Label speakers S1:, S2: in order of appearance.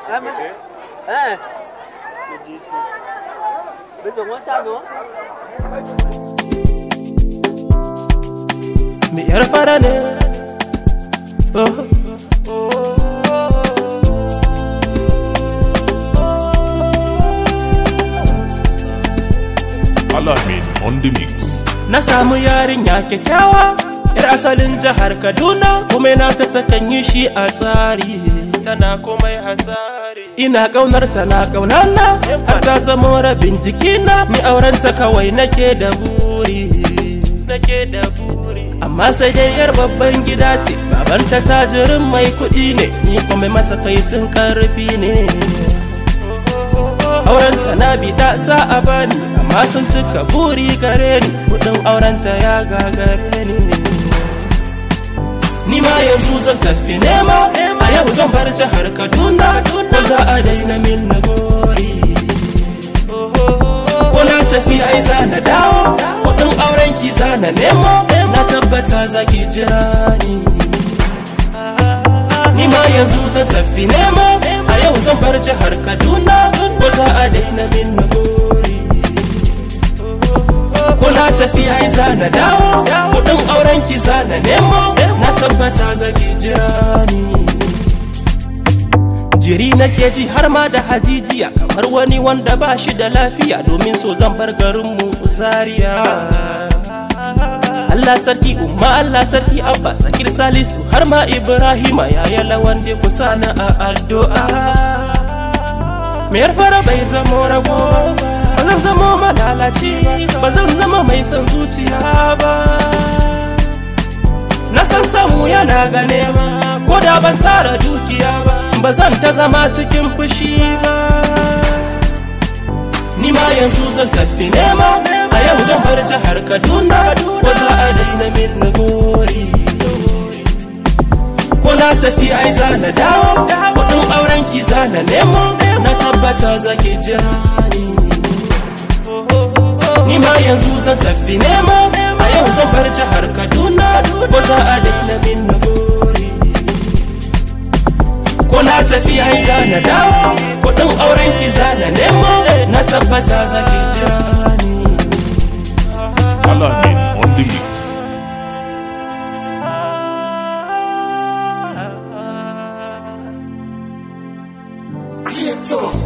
S1: Eh. Bây giờ muốn sao nữa?
S2: Me yar fara ne oh.
S3: Alamin on the mix.
S2: Na samu yarinya kyakkyawa Yar asalin jihar Kaduna Kuma na ta takan yi shi a tsari Tana komai a tsari Ina ƙaunar ta na ƙaunana Har ta zama rabin jikina Ni aurenta kawai nake da buri Nake da buri Amma sai dai yar babban gida ce Babanta tajirin mai kuɗi ne Ni kuma matsakaicin ƙarfi ne aurenta na bida za a bani amma sun cika buri gare ni kudin aurenta ya gagare ni ni ma yanzu zan tafi nema a yau zan bar jihar kaduna ko za a daina min na gori ko na tafi ai za na dawo kudin auren ki za na nemo na tabbata za ki jira ni ni ma yanzu zan tafi nema a yau zan bar jihar kaduna ko za a daina min na gori ko na tafi ai za na dawo kudin auren ki za na nemo na tabbata za ki jira ni jiri nake ji har ma da hajijiya kamar wani wanda ba shi da lafiya domin so zan bar garinmu zaria Allah sarki umma Allah sarki abba sakir salisu har ma ibrahima yaya lawan da kusa na a addu'a mayar fara bai zamo rago ba zan zamo malalaci ba ba zan zama mai son zuciya ba na san samu yana ga nema ko da ban tara dukiya ba ba zan ta zama cikin fushi ba ni ma yanzu zan tafi nema a yau zan bar jihar kaduna ko za a daina min na gori ko na tafi ai za na dawo kudin auren ki za na nemo na tabbata za ki jira ni ni ma yanzu zan tafi nema a yau zan bar jihar kaduna ko za a daina min na gori ko na tafi ai za na dawo kudin auren ki za na nemo na tabbata za ki jira ni
S3: Alamin on the mix.
S4: Creator.